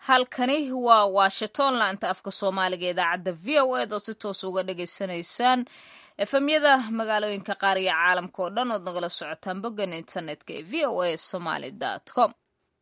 halkani waa washington laanta afka soomaaliga idaacadda v o ed oo si toos uga dhagaysanaysaan efemyada magaalooyinka qaar iyo caalamka oo dhan ood nagala socotaan boggan internetka ee v o a somaly com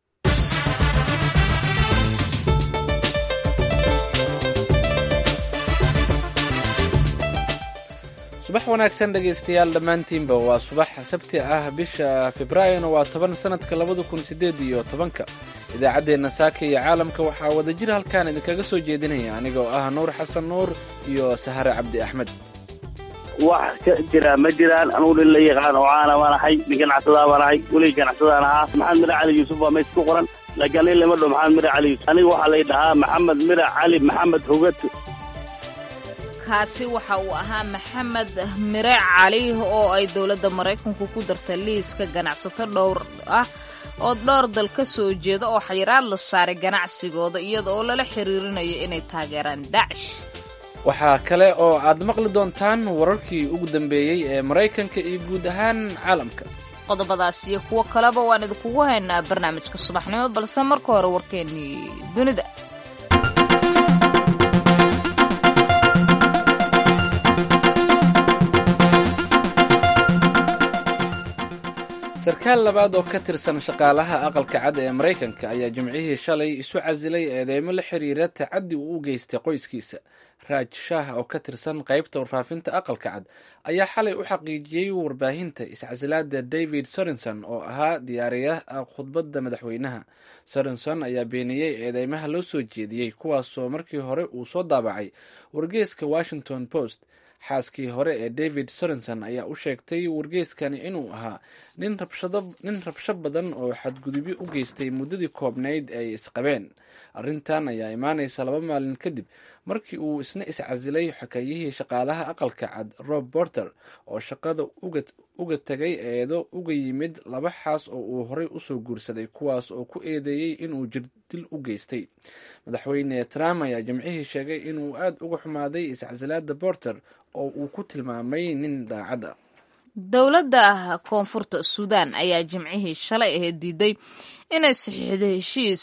subax wanaagsan dhegaystayaal dhammaantiinba waa subax sabti ah bisha februaarina waa toban sanadka labada kun sideed iyo tobanka idaacaddeenna saaka iyo caalamka waxaa wadajir halkaan idinkaga soo jeedinaya aniga oo ah nuur xasan nuur iyo sahare cabdi axmed wax ka jira ma jiraan anugu nin la yaqaan oo caana baan ahay nin ganacsadaa baan ahay weligii ganacsadaan ahaa maxamed mira cali yuusuf baa meys ku qoran laakiin nin lama dho maxamed mira cali yuusuf aniga waxaa lay dhahaa maxamed mira cali maxamed hogad kaasi waxa uu ahaa maxamed mire cali oo ay dowladda maraykanku ku dartay liiska ganacsato dhowr ah oo dhowr dal ka soo jeeda oo xayiraad la saaray ganacsigooda iyada oo lala xiriirinayo inay taageeraan dacsh waxaa kale oo aad maqli doontaan wararkii ugu dambeeyey ee maraykanka iyo guud ahaan caalamka qodobadaas iyo kuwo kaleba waan idinkugu haynaa barnaamijka subaxnimo balse marka hore warkeennii dunida sarkaal labaad oo ka tirsan shaqaalaha aqalka cad ee maraykanka ayaa jimcihii shalay isu casilay eedeymo la xiriira tacaddi uu u geystay qoyskiisa raaj shaah oo ka tirsan qaybta warfaafinta aqalka cad ayaa xalay u xaqiijiyey warbaahinta iscasilaada david sorenson oo ahaa diyaariyaha khudbadda madaxweynaha sorenson ayaa beeniyey eedeymaha loo soo jeediyey kuwaasoo markii hore uu soo daabacay wargeeska washington post xaaskii hore ee david sorenson ayaa u sheegtay wargeeskani inuu ahaa nin rabsho badan oo xadgudubyo u geystay muddadii koobnayd ay isqabeen arrintan ayaa imaanaysa laba maalin kadib markii uu isna iscasilay xokayihii shaqaalaha aqalka cad rob borter oo shaqada uga tegay eedo uga yimid laba xaas oo uu horey usoo guursaday kuwaas oo ku eedeeyey inuu jirdil u geystay madaxweyne trump ayaa jimcihii sheegay inuu aada uga xumaaday iscasilaada borter oo uu ku tilmaamay nin daacad a dowladda koonfurta suudaan ayaa jimcihii shalay ahayd diiday inay saxiixdo heshiis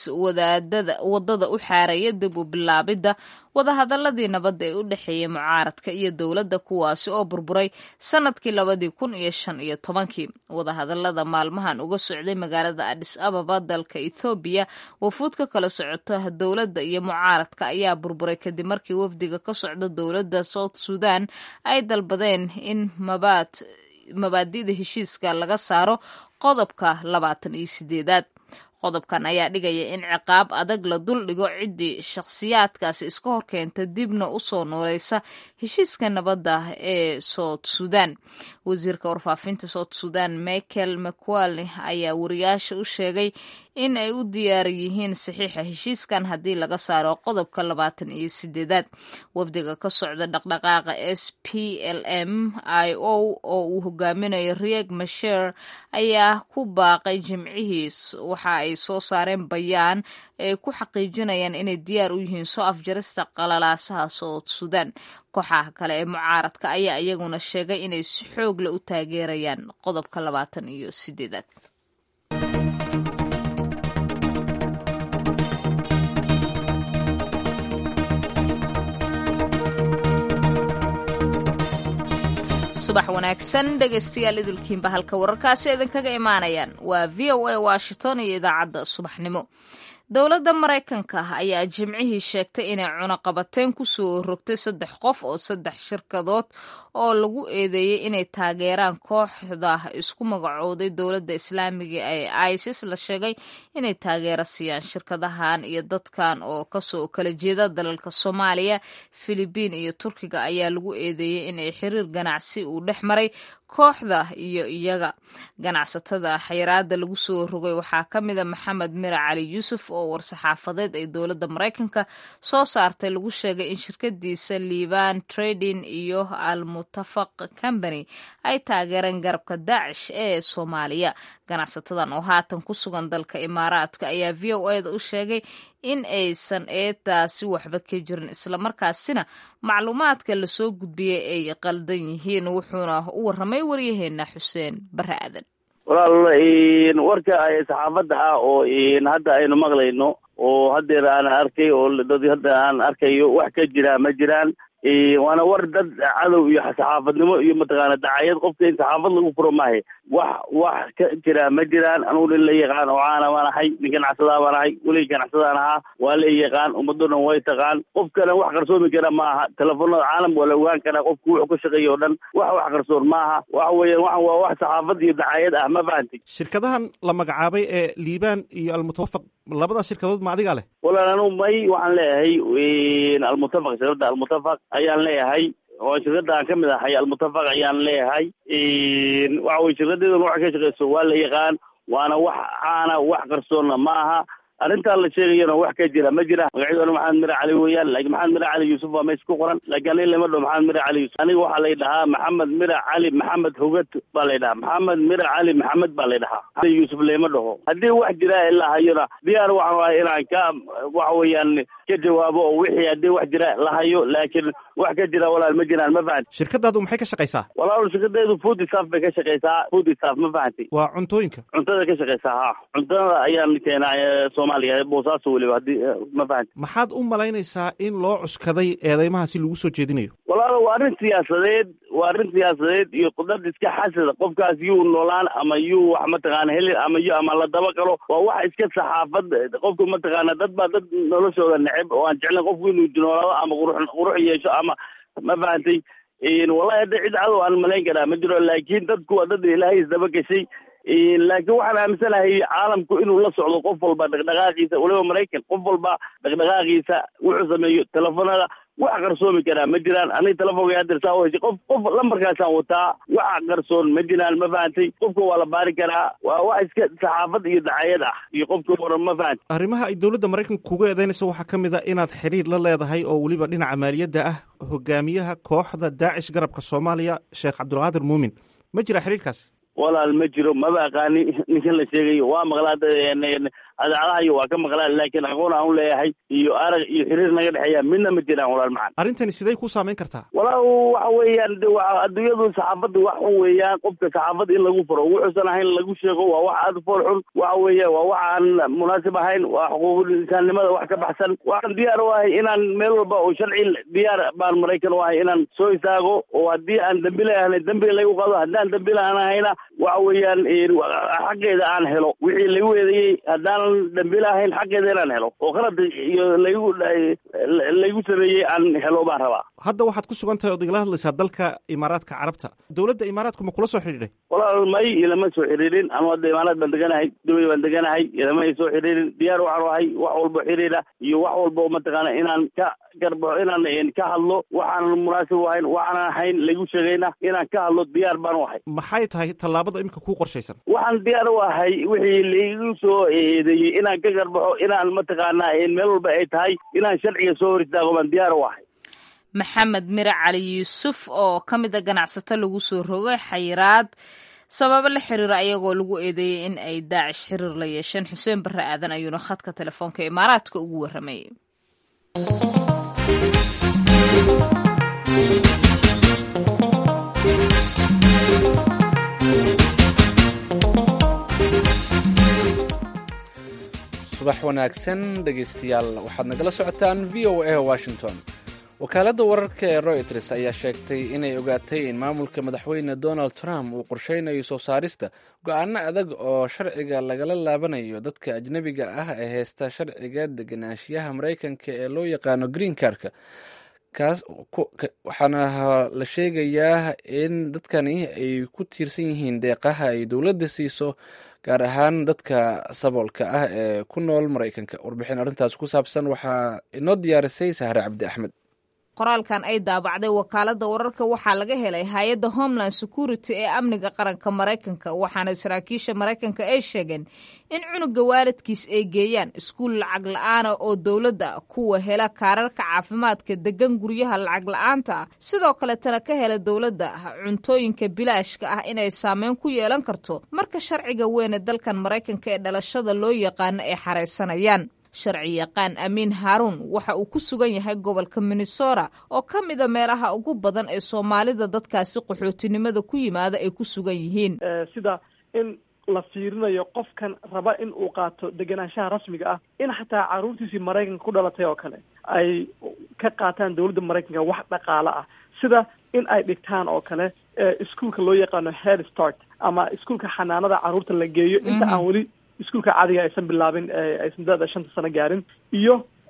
wadada u xaaraya dib u bilaabidda wadahadaladii nabadda ee u dhexeeyay mucaaradka iyo dowladda kuwaasi oo burburay sanadkii labadii kun iyo shan iyo tobankii wadahadalada maalmahan uga socday magaalada adis ababa dalka ethoobiya wafuud ka kala socota dowladda iyo mucaaradka ayaa burburay kadib markii wafdiga ka socda dowladda south suudan ay dalbadeen in mabaad mabaadida heshiiska laga saaro qodobka labaatan iyo sideedaad qodobkan ayaa dhigaya in ciqaab adag la duldhigo ciddii shakhsiyaadkaasi iska horkeenta dibna u soo nooleysa heshiiska nabadda ee south sudan wasiirka warfaafinta south sudan michael mcwalne ayaa wariyaasha u sheegay in ay u diyaar yihiin saxiixa heshiiskan haddii laga saaro qodobka labaatan iyo sideedaad wafdiga ka socda dhaqdhaqaaqa s p l m i o oo uu hogaaminayo rieg masher ayaa ku baaqay jimcihiis waxa ay soo saareen bayaan ay ku xaqiijinayaan inay diyaar u yihiin soo afjarista qalalaasaha south sudan kooxaha kale ee mucaaradka ayaa iyaguna sheegay inay si xoogle u taageerayaan qodobka labaatan iyo sideedaad subax wanaagsan dhegaystayaal idilkiinba halka wararkaasi idinkaga imaanayaan waa v o a washington iyo idaacadda subaxnimo dowladda maraykanka ayaa jimcihii sheegtay inay cunaqabateyn ku soo rogtay saddex qof oo saddex shirkadood oo lagu eedeeyey inay taageeraan kooxda isku magacooday dowladda islaamiga ee isis la sheegay inay taageero siiyaan shirkadahan iyo dadkan oo kasoo kala jeeda dalalka soomaaliya filibiin iyo turkiga ayaa lagu eedeeyey inay xiriir ganacsi uu dhex maray kooxda iyo iyaga ganacsatada xayiraada lagu soo rogay waxaa ka mida maxamed mira cali yuusuf oo war-saxaafadeed ay dowladda maraykanka soo saartay lagu sheegay in shirkadiisa liban trading iyo almutafaq company ay taageereen garabka daacish ee soomaaliya ganacsatadan oo haatan ku sugan dalka imaaraadka ayaa v o eda u sheegay in aysan eedaasi waxba ka jirin islamarkaasina macluumaadka lasoo gudbiyey ay qaldan yihiin wuxuuna u warramay waryaheena xuseen bare aadan walaal warka saxaafadda ah oo hadda aynu maqlayno oo haddeer aan arkay oo dad hadda aan arkayo wax ka jira ma jiraan waana war dad cadow iyo saxaafadnimo iyo mataqaana dacayad qofka in saxaafad lagu furo maahe wax wax ka jira ma jiraan anugu nin la yaqaan oo caana baan ahay nin ganacsadaa baan ahay welig ganacsadaan ahaa waa la yaqaan ummaddo dhan way taqaan qofkana wax qarsoomi kara ma aha telefoonada caalam waa la ogaan karaa qofku wuxuu ka shaqeeya o dhan wax wax qarsoon ma aha waxa weeyaan waxan waa wax saxaafad iyo dacayad ah ma fahanti shirkadahan la magacaabay ee liibaan iyo almutawafaq labadaas shirkadood ma adigaa leh walaan anugu may waxaan leeyahay almutafaq shirkadda almutafaq ayaan leeyahay oo shirkadda aan ka mid ahay almutafaq ayaan leeyahay waxa weye shirkadeeduna waxa ka shaqeyso waa la yaqaan waana wax caana wax qarsoonna ma aha arrintaan la sheegayana wax ka jira ma jira magacyaduna maxamed mire cali weeyaan laakiin maxamed mire cali yuusuf waa meesha ku qoran laakiin aniga lama dhaho maxamed mire cali yuusuf aniga waxaa lay dhahaa maxamed mire cali maxamed hogad baa lay dhahaa maxamed mire cali maxamed baa lay dhahaa yuusuf lama dhaho haddii wax jira ilaa hayona diyaar waxaan wahay inaan ka waxa weeyaan ka jawaabo oo wixii haddii wax jira la hayo laakiin wax ka jira walaal ma jiraan ma fahanti shirkadaadu maxay ka shaqaysaa walaal shirkadeedu food staff bay ka shaqaysaa food staff ma fahanti waa cuntooyinka cuntada ka shaqaysaa ha cuntada ayaan keenaa soomaaliya boosaaso weliba haddii ma fahanti maxaad u malaynaysaa in loo cuskaday eedeymahaasi lagu soo jeedinayo walaalo waa arrin siyaasadeed waa arrin siyaasadeed iyo dad iska xasada qofkaas yuu noolaan ama yuu wax mataqaana helin ama yu ama la daba galo waa wax iska saxaafad qofku mataqaana dad baa dad noloshooda neceb oo aan jeclayn qofku inuu noolaado ama qurux qurux yeesho ama ma fahantay wallahi hadda cid cadow aan malayn karaa ma jiro laakiin dadku waa dad ilaahay isdaba gashay laakiin waxaan aaminsanahay caalamku inuu la socdo qof walba dhaqdhaqaaqiisa waliba maraykan qof walba dhaqdhaqaaqiisa wuxuu sameeyo telefoonada wax qarsoomi karaa ma jiraan aniga telefoonka hadeer saa uheshay qof qof lambarkaasaan wataa wax qarsoon ma jiraan ma fahantay qofka waa la baari karaa waa wax iska saxaafad iyo dacayad ah iyo qofka waran ma fahantay arrimaha ay dowladda maraykanka kuga eedeynayso waxaa ka mid a inaad xiriir la leedahay oo weliba dhinaca maaliyadda ah hogaamiyaha kooxda daacish garabka soomaaliya sheekh cabdulqaadir muumin ma jira xiriirkaas walaal ma jiro maba aqaani ninkan la sheegayo waa maqlaa adaacadahayo waa ka maqlaa laakiin aqoon aan u leeyahay iyo arag iyo xiriir naga dhexeeya midna ma jiraan walaal macan arrintani sidey ku saameyn kartaa walaal waxa weeyaan de wa adduunyadu saxaafadda wax xun weeyaan qofka saxaafadda in lagu furo wuxuusan ahayn lagu sheego waa wax aada fool xun waxa weeya waa wax aan munaasib ahayn waa xuquuqul insaannimada wax ka baxsan waxaan diyaar u ahay inaan meel walba oo sharci diyaar baan maraykan u ahay inaan soo istaago oo haddii aan dambi leeyahay dambiga lagu qado haddaan dambi lahan ahayna waxa weeyaan xaqeeda aan helo wixii lagu eedeeyey haddaanan dambi lahayn xaqeeda inaan helo oo qalad iyo laygu laygu sameeyey aan helo baan rabaa hadda waxaad ku sugan tahay ood igala hadlaysaa dalka imaaraadka carabta dowladda imaaraadku ma kula soo xidhiidhay walaal may ilama soo xiriirin anu hadda imaaraad baan deganahay dubay baan deganahay ilama ay soo xiriirin diyaar waxaan ahay wax walbo xiriira iyo wax walbo mataqaana inaan ka garbaxo inaan ka hadlo waxaanan munaasib u ahayn waxaanan ahayn lagu sheegayna inaan ka hadlo diyaar baan u ahay maxay tahay tallaabada imika kuu qorshaysan waxaan diyaar u ahay wixii laigu soo eedeeyey inaan ka garbaxo inaan mataqaana meel walba ay tahay inaan sharciga soo hor istaago baan diyaar u ahay maxamed mire cali yuusuf oo ka mid a ganacsato lagu soo rogay xayiraad sababo la xiriira ayagoo lagu eedeeyey in ay daacish xiriir la yeesheen xuseen barre aadan ayuuna khadka telefoonka imaaraadka ugu warramayay subax wanaagsan dhegaystayaal waxaad nagala socotaan v o a washington wakaaladda wararka ee royters ayaa sheegtay inay ogaatay in maamulka madaxweyne donald trump uu qorsheynayo soo saarista go-aano adag oo sharciga lagala laabanayo dadka ajnebiga ah ee heysta sharciga deganaanshiyaha maraykanka ee loo yaqaano green karka kaas waxaana la sheegayaa in dadkani ay ku tiirsan yihiin deeqaha ay dowladda siiso gaar ahaan dadka saboolka ah ee ku nool maraykanka warbixin arrintaas ku saabsan waxaa inoo diyaarisay sahre cabdi axmed qoraalkan ay daabacday wakaaladda wararka waxaa laga helay hay-adda homeland security ee amniga qaranka maraykanka waxaana saraakiisha maraykanka ay sheegeen in cunuga waalidkiis ay geeyaan iskuul lacag la-aana oo dowladda kuwa hela kaararka caafimaadka degan guryaha lacag la-aanta ah sidoo kaletana ka hela dowladda cuntooyinka bilaashka ah inay saameyn ku yeelan karto marka sharciga weyne dalkan maraykanka ee dhalashada loo yaqaano ay xaraysanayaan sharci yaqaan amiin haaruun waxa uu ku sugan yahay gobolka minnesota oo ka mida meelaha ugu badan ee soomaalida dadkaasi qaxootinimada ku yimaada ay ku sugan yihiin sida in la fiirinayo qofkan raba in uu qaato degenaanshaha rasmiga ah in xataa caruurtiisii maraykanka ku dhalatay oo kale ay ka qaataan dowladda maraykanka wax dhaqaale ah sida in ay dhigtaan oo kale iskuolka loo yaqaano head start ama iskuolka xanaanada carruurta la geeyo inta aan weli iskuolka caadiga aysan bilaabin aysan da-da shanta sano gaarin iyo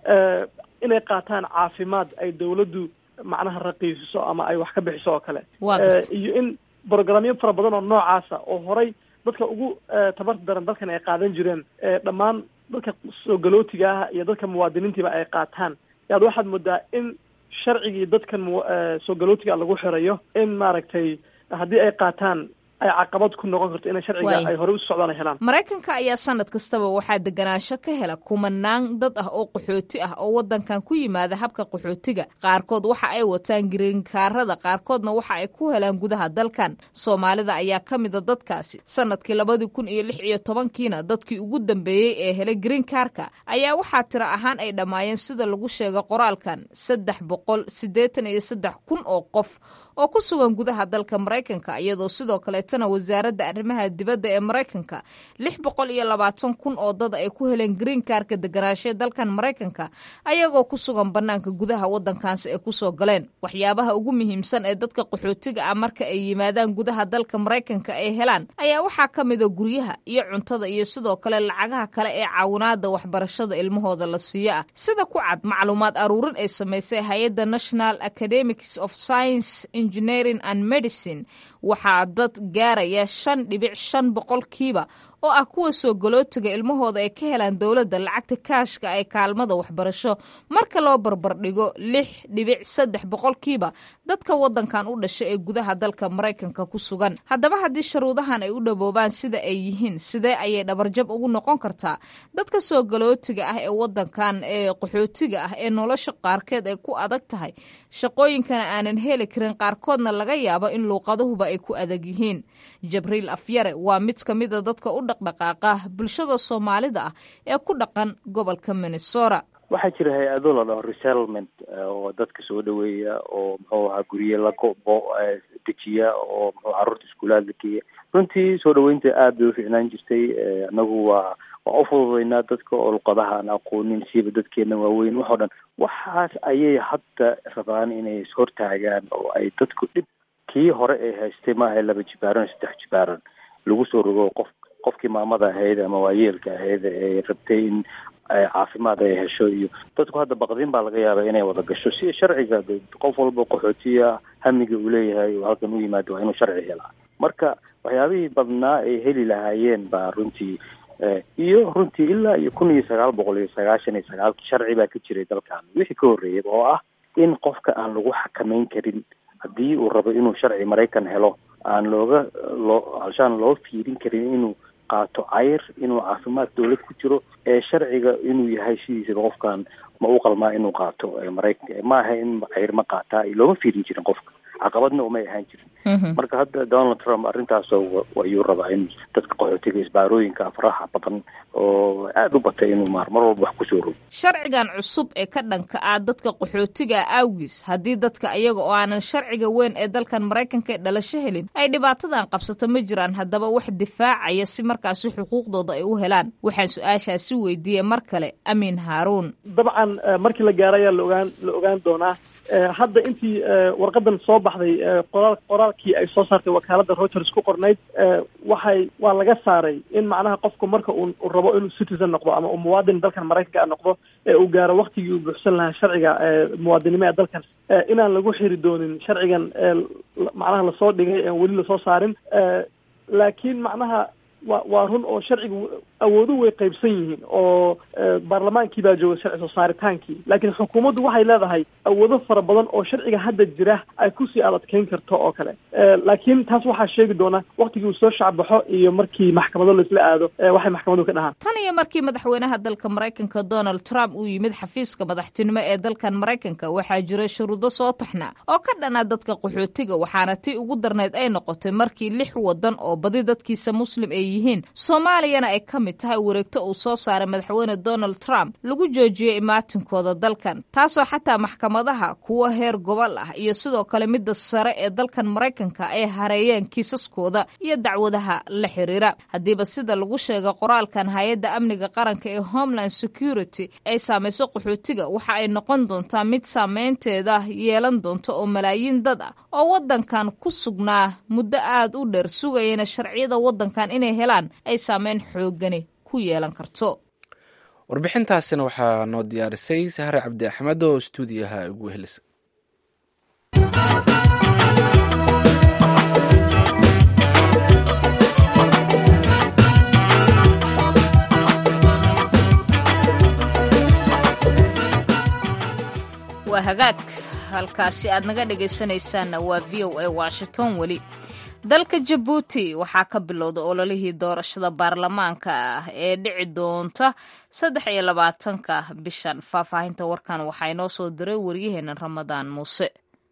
inay qaataan caafimaad ay dowladdu macnaha raqiisiso ama ay wax ka bixiso oo kale iyo in brogramyo fara badan oo noocaasa oo horay dadka ugu tabarta daran dalkan ay qaadan jireen dhammaan dadka soo galootiga ah iyo dadka muwaadiniintiiba ay qaataan yaad waxaad moodaa in sharcigii dadkan soo galootiga lagu xirayo in maaragtay haddii ay qaataan ay caqabad ku noqon karto inay sharciga ay horey u socdaan ay helaan maraykanka ayaa sanad kastaba waxaa deganaansho ka hela kumanaan dad ah oo qaxooti ah oo wadankan ku yimaada habka qaxootiga qaarkood waxa ay wataan giriinkaarada qaarkoodna waxa ay ku helaan gudaha dalkan soomaalida ayaa ka mida dadkaasi sanadkii labadii kun iyo lix iyo tobankiina dadkii ugu dambeeyey ee helay giriinkaarka ayaa waxaa tiro ahaan ay dhammaayeen sida lagu sheegay qoraalkan saddex boqol siddeetan iyo saddex kun oo qof oo ku sugan gudaha dalka maraykanka iyadoo sidoo kale wasaaradda arrimaha dibadda ee maraykanka lix boqol iyo labaatan kun oo dad ay ku heleen green karka deganaashee dalkan maraykanka ayagoo ku sugan banaanka gudaha wadankaasi ay kusoo galeen waxyaabaha ugu muhiimsan ee dadka qaxootiga ah marka ay yimaadaan gudaha dalka maraykanka ay helaan ayaa waxaa ka mida guryaha iyo cuntada iyo sidoo kale lacagaha kale ee caawinaada waxbarashada ilmahooda la siiyo ah sida ku cad macluumaad aruurin ay samaysay hay-adda national academics of science engineering and medicine waxaa dad gaaraya shan dhibic shan boqolkiiba oo ah kuwa soo galootiga ilmahooda ay ka helaan dowladda lacagta kaashka ee kaalmada waxbarasho marka loo barbardhigo lix dhibic saddex boqolkiiba dadka wadankan u dhasha ee gudaha dalka maraykanka ku sugan haddaba haddii sharuudahan ay u dhaboobaan sida ay yihiin sidee ayay dhabarjab ugu noqon kartaa dadka soo galootiga ah ee wadankan ee qaxootiga ah ee nolosha qaarkeed ay ku adag tahay shaqooyinkana aanan heli karin qaarkoodna laga yaabo in luuqaduhuba ay ku adag yihiin jabriil afyare waa mid ka mida dadka u dhaqdhaqaaqa bulshada soomaalida ah ee ku dhaqan gobolka minnesota waxaa jira hay-ado la dhaho resettlement oo dadka soo dhaweeya oo muxuu ahaa gurye la gobo dejiya oo muxuu carruurta iskuulaad la geeya runtii soo dhaweynta aad bay uficnaan jirtay anagu waa waa ufududaynaa dadka oo luqadaha aan aqoonin siiba dadkeena waaweyn waxoo dhan waxaas ayay hadda rabaan inay ishortaagaan oo ay dadku dhib kii hore ay haystay maaha laba jibaaran saddex jibaaran lagu soo rogo qof qofkii maamada ahayd ama waayeelka ahayd ee rabtay in caafimaad ay hesho iyo dadku hadda baqdin baa laga yaabaa inay wada gasho si sharciga qof walba qaxootiya hamiga uu leeyahay oo halkan u yimaado waa inuu sharci helaa marka waxyaabihii badnaa ay heli lahaayeen baa runtii iyo runtii ilaa iyo kun iyo sagaal boqol iyo sagaashan iyo sagaalki sharci baa ka jiray dalkan wixii ka horreeyay oo ah in qofka aan lagu xakameyn karin haddii uu rabo inuu sharci maraykan helo aan looga loo alshaan loo fiirin karin inuu qaato cayr inuu caafimaad dowlad ku jiro ee sharciga inuu yahay sidiisaba qofkan ma u qalmaa inuu qaato maraykan maaha in cayr ma qaataa looma fiirin jirin qofka caqabadna umay ahaan jirin marka hadda donald trump arrintaas ayuu rabaa in dadka qaxootiga isbaarooyinka afraha badan oo aada u batay inuu maar mar walba wax kusoo rogo sharcigan cusub ee ka dhanka ah dadka qaxootiga awgiis haddii dadka iyaga oo aanan sharciga weyn ee dalkan maraykanka ee dhalasho helin ay dhibaatadan qabsato ma jiraan haddaba wax difaacaya si markaasi xuquuqdooda ay u helaan waxaan su-aashaasi weydiiyey mar kale amiin haaruun dabcan markii la gaaro ayaa laogaan la ogaan doonaa hadda intii warqadan soo baxday qoraal qoraalkii ay soo saartay wakaaladda reuters ku qornayd waxay waa laga saaray in macnaha qofku marka uu rabo inuu citizen noqdo ama uu muwaadin dalkan maraykanka a noqdo ee uu gaaro waktigii uu buuxsan lahaa sharciga muwaadinimo ee dalkan inaan lagu xiri doonin sharcigan macnaha lasoo dhigay ean weli lasoo saarin laakiin macnaha wa waa run oo sharcigu awooduhu way qaybsan yihiin oo baarlamaankii baa jooga sharci soo saaritaankii laakiin xukuumaddu waxay leedahay awoodo fara badan oo sharciga hadda jira ay kusii adadkeyn karto oo kale laakiin taas waxaa sheegi doona waktigii uu soo shacbaxo iyo markii maxkamado laisla aado waxay maxkamadu ka dhahaan tan iyo markii madaxweynaha dalka maraykanka donald trump uu yimid xafiiska madaxtinimo ee dalkan maraykanka waxaa jiray shuruudo soo taxna oo ka dhana dadka qaxootiga waxaana tii ugu darnayd ay noqotay markii lix wadan oo badi dadkiisa muslim ay yihiin soomaaliyana ay ka mid tahay wareegto uu soo saaray madaxweyne donald trump lagu joojiyey imaatinkooda dalkan taasoo xataa maxkamadaha kuwa heer gobol ah iyo sidoo kale midda sare ee dalkan maraykanka ay hareeyeen kiisaskooda iyo dacwadaha la xiriira haddiiba sida lagu sheegay qoraalkan hay-adda amniga qaranka ee homeland security ay saamayso qaxootiga waxa ay noqon doontaa mid saameynteeda yeelan doonta oo malaayiin dad ah oo waddankan ku sugnaa muddo aad u dheer sugayana sharciyada waddankan inay helaan ay saameyn xoogani ku yeelan karto warbixintaasina waxaa noo diyaarisay sahre cabdi axmed oo stuudiyaha ugu helisa waa hagaag halkaasi aad naga dhegaysanaysaanna waa v o a washington weli dalka jabuuti waxaa ka bilowda ololihii doorashada baarlamaanka ah ee dhici doonta saddex iyo labaatanka bishan faahfaahinta warkan waxaa inoo soo diray waryaheena ramadaan muuse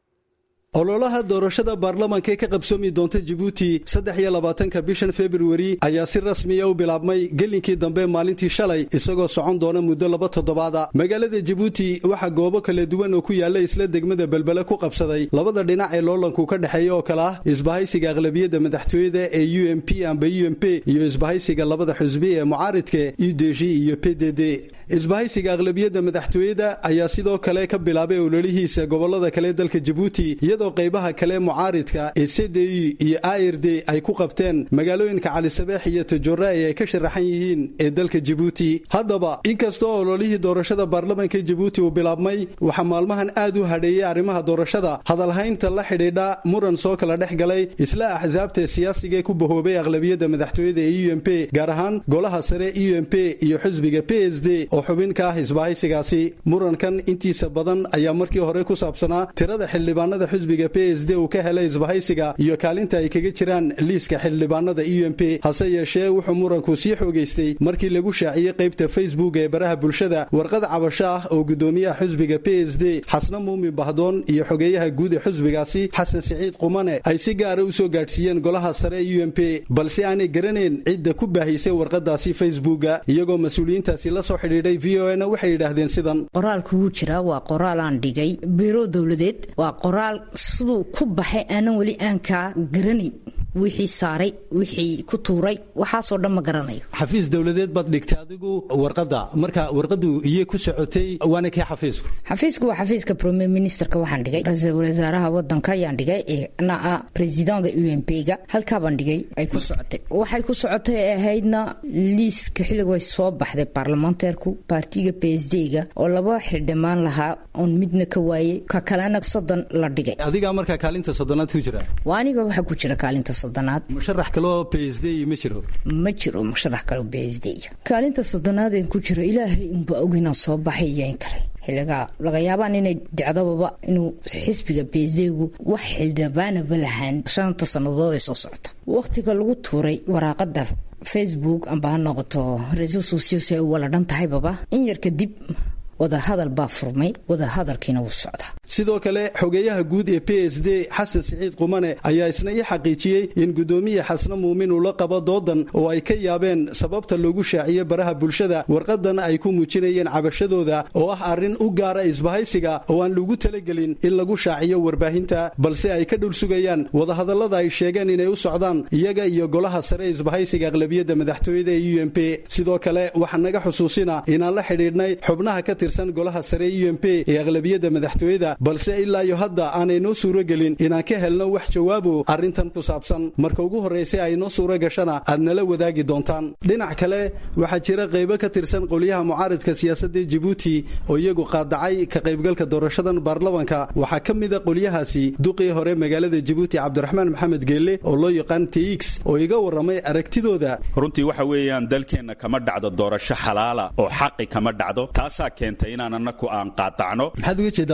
ololaha doorashada baarlamaanka ee ka qabsoomi doonta jabuuti saddex iyo labaatanka bishan februari ayaa si rasmiya u bilaabmay gelinkii dambe maalintii shalay isagoo socon doona muddo laba toddobaada magaalada jabuuti waxaa goobo kala duwan oo ku yaalla isla degmada belbele ku qabsaday labada dhinac ee loolanku ka dhexeeya oo kale ah isbahaysiga aqlabiyadda madaxtooyada ee u m p amba u m p iyo isbahaysiga labada xusbi ee mucaaridka u d g iyo p d d isbahaysiga aqlabiyadda madaxtooyada ayaa sidoo kale ka bilaabay ololihiisa gobolada kale dalka jabuuti iyadoo qaybaha kale mucaaridka ee cdi iyo ird ay ku qabteen magaalooyinka calisabeex iyo tajora ee ay ka sharaxan yihiin ee dalka jabuuti haddaba inkastoo ololihii doorashada baarlamaanka jabuuti uu bilaabmay waxaa maalmahan aad u hadheeyey arrimaha doorashada hadalhaynta la xidhiidha muran soo kala dhex galay isla axsaabta siyaasiga ee ku bahoobay aqlabiyadda madaxtooyada ee u m p gaar ahaan golaha sare u m p iyo xisbiga p s d oo xubin ka ah isbahaysigaasi murankan intiisa badan ayaa markii hore ku saabsanaa tirada xildhibaanada xisbiga p s d uu ka helay isbahaysiga iyo kaalinta ay kaga jiraan liiska xildhibaanada u m p hase yeeshee wuxuu muranku sii xoogaystay markii lagu shaaciyey qaybta facebook ee baraha bulshada warqad cabasho ah oo gudoomiyaha xisbiga p s d xasna muumin bahdoon iyo xogeeyaha guud ee xisbigaasi xasan siciid qumane ay si gaara u soo gaadhsiiyeen golaha sare u m p balse aanay garanayn cidda ku baahisay warqadaasi facebooka iyagoo mas-uuliyiintaasi la soo xidhiidhay v o na waxay yidhaahdeen sidan qoraalku wuu jiraa waa qoraal aan dhigay biiro dowladeed waa qoraal siduu ku baxay aanan weli aan kaa garanayn wixii saaray wixii ku tuuray waxaasoo dhan ma garanayo xafiis dowladeed baad dhigtay adigu warqada marka warqadu iyo ku socotay waana kii xafiisku xafiisku waa xafiiska premier ministerka waxaan dhigay ra-iisul wasaaraha wadanka ayaan dhigay na ah presidenta u m p ga halkaabaan dhigay ay ku socotay waxay ku socotay ahaydna liiska xilliga way soo baxday baarlamaanteerku baartiga p s d ga oo laba xildhimaan lahaa oon midna ka waayey ka kalena soddon la dhigay adigaa markaa kaalinta soddonaad ku jira waa aniga waxaa ku jira kaalinta soddonaad musharax kaloo p s d ma jiro ma jiro musharax kaloo p s d kaalinta soddonaadeen ku jiro ilaahay unba og inaan soo baxay iyo in kale xiligaa laga yaabaan inay dicdababa inuu xisbiga p s d-gu wax xildhibaanaba lahaan shanta sannadood ee soo socota wakhtiga lagu tuuray waraaqada facebook amba ha noqoto reso socios ay wala dhan tahaybaba in yar kadib wadahadal baa furmay wadahadalkiina wuu socdaa sidoo kale xogeeyaha guud ee p s d xasan siciid qumane ayaa isna ii xaqiijiyey in gudoomiye xasne muumin uu la qabo doodan oo ay ka yaabeen sababta loogu shaaciyey baraha bulshada warqadan ay ku muujinayeen cabashadooda oo ah arrin u gaara isbahaysiga oo aan lagu talagelin in lagu shaaciyo warbaahinta balse ay ka dhul sugayaan wadahadallada ay sheegeen inay u socdaan iyaga iyo golaha sare isbahaysiga aqlabiyadda madaxtooyada ee u m p sidoo kale waxaa naga xusuusina inaan la xidhiidhnay xubnaha ka tirsan golaha sare u m p ee aqlabiyadda madaxtooyada balse ilaa iyo hadda aanay noo suuro gelin inaan ka helno wax jawaabo arrintan ku saabsan marka ugu horraysay ay noo suuro gashana aad nala wadaagi doontaan dhinac kale waxaa jira qaybo ka tirsan qolyaha mucaaridka siyaasadda jibuuti oo iyagu qaadacay ka qaybgalka doorashadan baarlamanka waxaa ka mida qolyahaasi duqii hore magaalada jibuuti cabdiraxmaan maxamed geelle oo loo yaqaan tx oo iga warramay aragtidooda runtii waxa weeyaan dalkeenna kama dhacdo doorasho xalaala oo xaqi kama dhacdo taasaa keentay inaan annaku aan qaadacno maxaad uga jeedaa markaa aan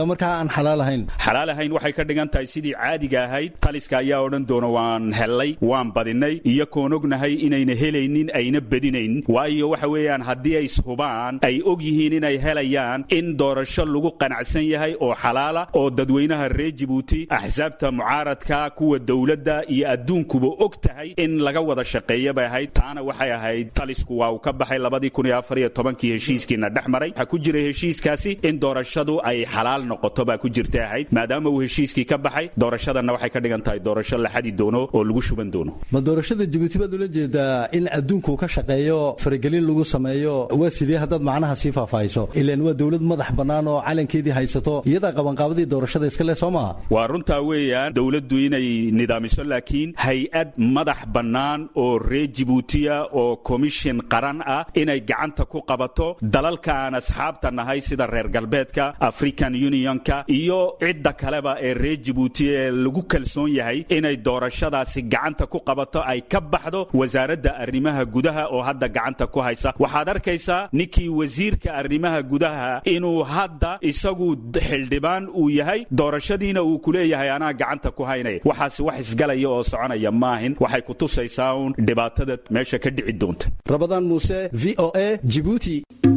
xalaal ahayn xalaal ahayn waxay ka dhigan tahay sidii caadiga ahayd taliska ayaa odhan doona waan hellay waan badinay iyo koon ognahay inayna helaynin ayna bedinayn waayo waxa weeyaan haddii ay ishubaan ay og yihiin inay helayaan in doorasho lagu qanacsan yahay oo xalaala oo dadweynaha reer jibuuti axsaabta mucaaradka kuwa dowladda iyo adduunkuba og tahay in laga wada shaqeeya bay ahayd taana waxay ahayd talisku waa uu ka baxay labadii kun iyo afar iyo tobankii heshiiskiina dhex maray waxaa ku jiray heshiiskaasi in doorashadu ay xalaal noqoto baa ku jirta ahayd maadaama uu heshiiskii ka baxay doorashadanna waxay ka dhigan tahay doorasho la xadi doono oo lagu shuban doono ma doorashada jabuuti baad ula jeedaa in adduunku ka shaqeeyo faragelin lagu sameeyo waa sidee haddaad macnaha sii faahfaahiso ilaan waa dowlad madax bannaan oo calankeedii haysato iyadaa qabanqaabadii doorashada iska leh soo maha waa runtaa weeyaan dowladdu inay nidaamiso laakiin hay-ad madax bannaan oo reer jibuutiya oo komishin qaran ah inay gacanta ku qabato dalalka aan asxaabta nahay sida reer galbeedka african unionka iyo cidda kaleba ee reer jibuuti ee lagu kalsoon yahay inay doorashadaasi gacanta ku qabato ay ka baxdo wasaaradda arrimaha gudaha oo hadda gacanta ku haysa waxaad arkaysaa ninkii wasiirka arrimaha gudaha inuu hadda isagu xildhibaan uu yahay doorashadiina uu ku leeyahay anaa gacanta ku haynaya waxaasi wax isgalaya oo soconaya maahin waxay ku tusaysaa uun dhibaatada meesha ka dhici doonta rabadaan muuse v o a jibuuti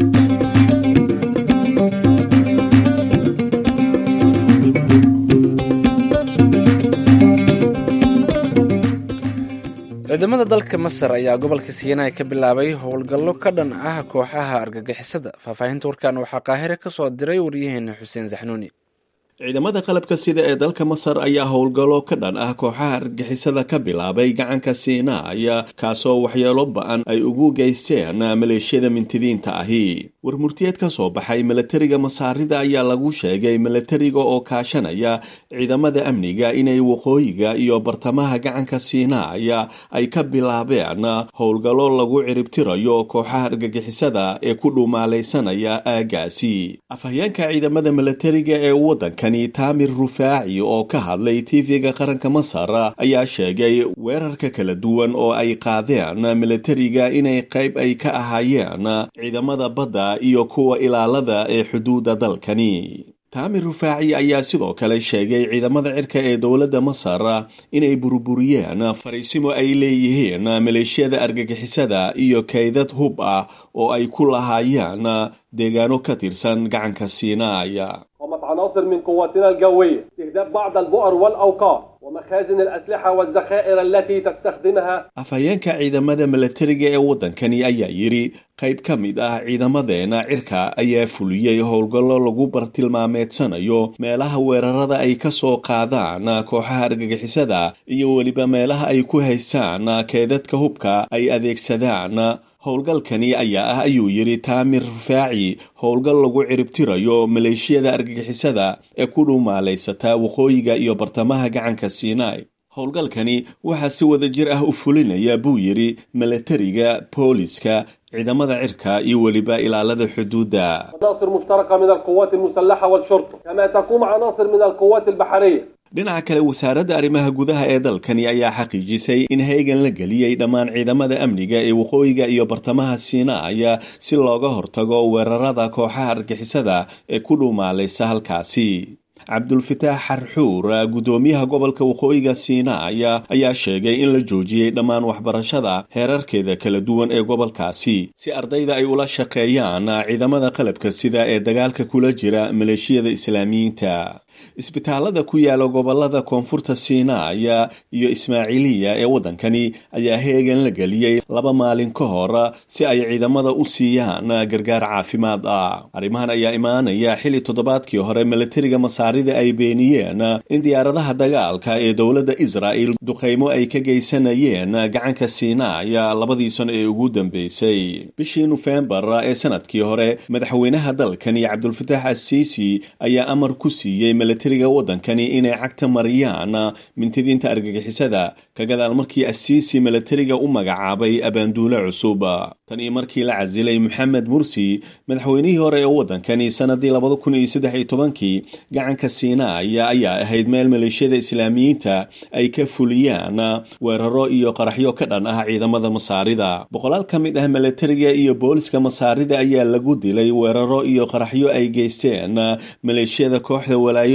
ciidamada dalka masar ayaa gobolka siinaai ka bilaabay howlgallo ka dhan ah kooxaha argagixisada faahfaahinta warkan waxaa qaahire ka soo diray waryaheena xuseen saxnuuni ciidamada qalabka sida ee dalka masar ayaa howlgallo ka dhan ah kooxaha argixisada ka bilaabay gacanka siinaaya kaasoo waxyeelo ba-an ay ugu geysteen maleeshiyada mintidiinta ahi warmurtiyeed ka soo baxay milatariga masaarida ayaa lagu sheegay milatariga oo kaashanaya ciidamada amniga inay waqooyiga iyo bartamaha gacanka siinaaya ay ka bilaabeen howlgallo lagu ciribtirayo kooxaha argagixisada ee ku dhumaalaysanaya aagaasi afhayeenka ciidamada milatariga ee wadanka taamir rufaaci oo ka hadlay tv-ga qaranka masar ayaa sheegay weerarka kala duwan oo ay qaadeen milatariga inay qayb ay ka ahaayeen ciidamada badda iyo kuwa ilaalada ee xuduudda dalkani taamir rufaaci ayaa sidoo kale sheegay ciidamada cirka ee dowladda masar inay burburiyeen fariisimo ay leeyihiin maleeshiyada argagixisada iyo kaydad hub ah oo ay ku lahaayeen deegaano ka tirsan gacanka siinaaya قامت عناصر من قواتنا الجوية استهداف بعض البؤر والأوقار ومخازن الأسلحة والذخائر التي تستخدمها afhayeenka ciidamada milatariga ee waddankani ayaa yidhi qayb ka mid ah ciidamadeena cirka ayaa fuliyey howlgallo lagu bartilmaameedsanayo meelaha weerarada ay ka soo qaadaan kooxaha argagixisada iyo weliba meelaha ay ku haystaan keedadka hubka ay adeegsadaan howlgalkani ayaa ah ayuu yidhi taamir rufaaci howlgal lagu ciribtirayo maleeshiyada argagixisada ee ku dhuumaalaysataa waqooyiga iyo bartamaha gacanka siinai howlgalkani waxaa si wada jir ah u fulinaya buu yidhi milatariga booliska ciidamada cirka iyo weliba ilaalada xuduudda عناصر مشتركة من القوات المسلحة والشرطة كما تقوم عناصر من القوات البحرية dhinaca kale wasaaradda arrimaha gudaha ee dalkani ayaa xaqiijisay in heegan la geliyey dhammaan ciidamada amniga ee waqooyiga iyo bartamaha siinaaya si looga hortago weerarada kooxaha argixisada ee ku dhuumaalaysa halkaasi cabdulfataax xarxuur guddoomiyaha gobolka waqooyiga siinaaya ayaa sheegay in la joojiyey dhammaan waxbarashada heerarkeeda kala duwan ee gobolkaasi si ardayda ay ula shaqeeyaan ciidamada qalabka sida ee dagaalka kula jira maleeshiyada islaamiyiinta isbitaalada ku yaala gobolada koonfurta siinaaya iyo ismaaciiliya ee waddankani ayaa heegan la geliyey laba maalin ka hor si ay ciidamada u siiyaan gargaar caafimaad ah arrimahan ayaa imaanaya xilli toddobaadkii hore milatariga masaarida ay beeniyeen in diyaaradaha dagaalka ee dowladda israa'el duqaymo ay ka geysanayeen gacanka siinaaya labadii sano ee ugu dambeysay bishii nofembar ee sanadkii hore madaxweynaha dalkani cabdulfataax assiisi ayaa amar ku siiyey milatariga waddankani inay cagta mariyaan mintidiinta argagixisada ka gadaal markii assiisi milatariga u magacaabay abaanduule cusub tan iyo markii la casilay moxamed mursi madaxweynihii hore ee waddankani sanadii labada kun iyo saddex iyo tobankii gacanka siinaaya ayaa ahayd meel maleeshiyada islaamiyiinta ay ka fuliyaan weeraro iyo qaraxyo ka dhan ah ciidamada masaarida boqolaal ka mid ah milatariga iyo booliska masaarida ayaa lagu dilay weeraro iyo qaraxyo ay geysteen maleeshiyada kooxda walaayo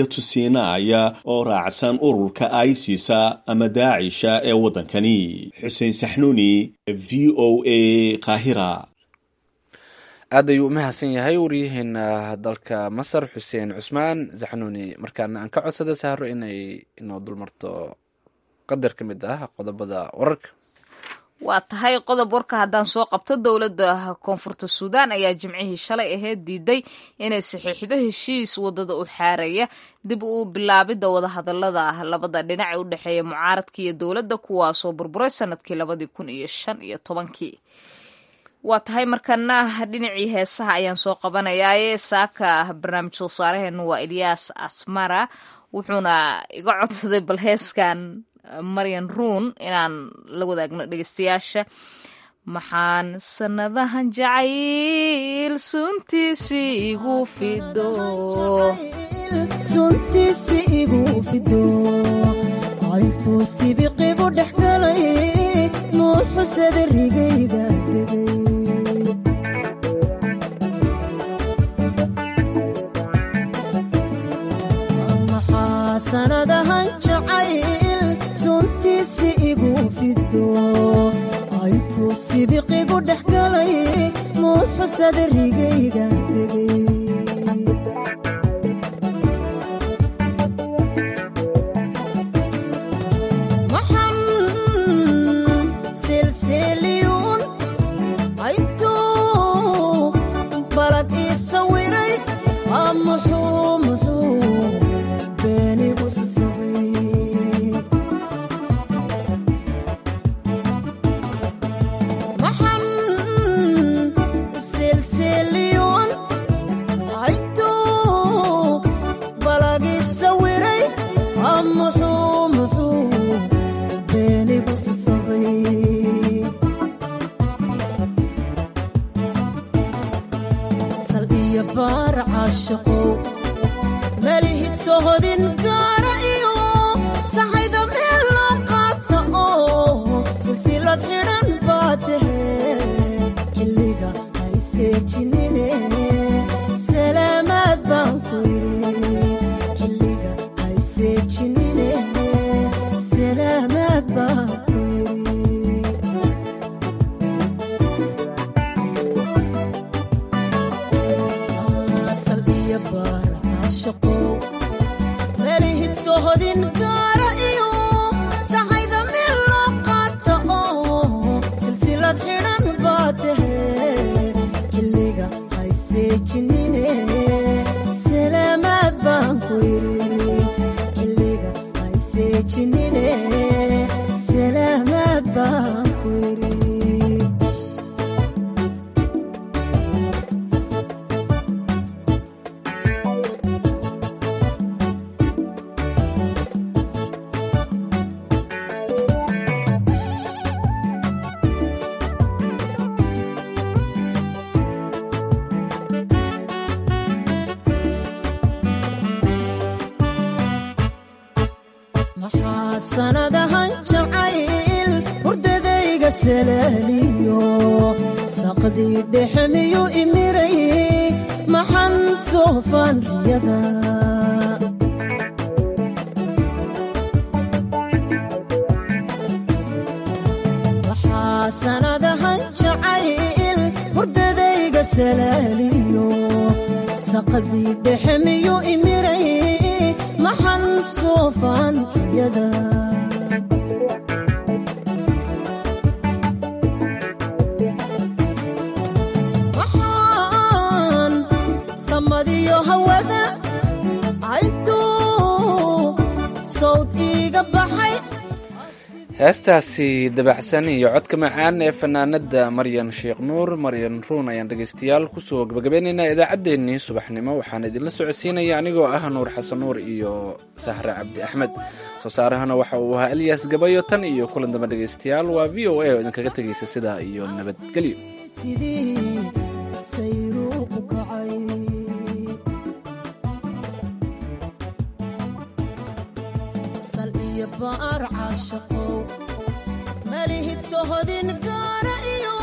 jasiiratu siinaaya oo raacsan ururka isisa ama daacisha ee waddankani xuseen saxnuuni v o a qaahira aad ayuu u mahadsan yahay waryaheena dalka masar xuseen cusmaan saxnuuni markaana aan ka codsada sahro inay inoo dulmarto qadar ka mid ah qodobada wararka waa tahay qodob warka haddaan soo qabto dowladda koonfurta suudaan ayaa jimcihii shalay aheyd diiday inay saxiixdo heshiis wadada u xaaraya dib u bilaabidda wadahadalada ah labada dhinac ee u dhexeeya mucaaradka iyo dowladda kuwaasoo burburay sanadkii labadii kun iyo shan iyo tobankii waa tahay markana dhinacii heesaha ayaan soo qabanayaaye saaka barnaamij soo saaraheenu waa elyaas asmara wuxuuna iga codsaday bal heeskan maryan ruun inaan la wadaagno dhegeystayaasha maxaan sanadahan jacayl suntiisi igu fido suntiisi igu fido aytuu sibiqigu dhex galay nuuxusada rigayda degay maxaa sanadahan jacayl suntiisi igu fido aytuu sibiqigu dhex galay nuuxusada rigayda degay maxan silsiliyuun aytuu balag ii sawiray aa muxuu muxuu beenigu sasabay maxan silsiliyuun aytuu balag ii sawiray aa muxuu muxuu beenigu sasabay sal iyo baar caashaqow malihid sohodin gaara iyo saxayda meel loo qaata oo silsilad xidhan baa tahe xilliga hayseejinine salaamaad baan ku yidhi xilliga hayseejinine salaamaad baan ku yidhi sal iyo baar caashaqow malihid sohodin gaara iyo saxayda meel loo qaata oo silsilad xidhan baa tahe xilliga hayseejinine salaamaad baan ku yidhi xilliga hayseejinine salaamaad baan ku yidhi maxaa sanadahan jacayl hurdadayga salaaliyo saqdii dhexe miyu imiray maxan soofaan riyada maxaa sanadahan jacayl hurdadayga salaaliyo saqdii dhexe miyu imiray maxan soofaan riyada waxaan samadiyo hawada cayntuu sawd iiga baxay heestaasi dabacsan iyo codka macaan ee fanaanada maryan sheekh nuur maryan ruun ayaan dhegeystayaal kusoo gabagabeynaynaa idaacaddeenii subaxnimo waxaan idinla socodsiinaya anigoo ah nuur xasan nuur iyo sahre cabdi axmed soo saarahana waxa uu ahaa elyaas gabayo tan iyo kulan damba dhegeystayaal waa v o a oo idinkaga tegaysa sidaa iyo nabadgelyo sidii sayruu u kacay sal iyo baar caashaqow malihid sohodin gaara iyo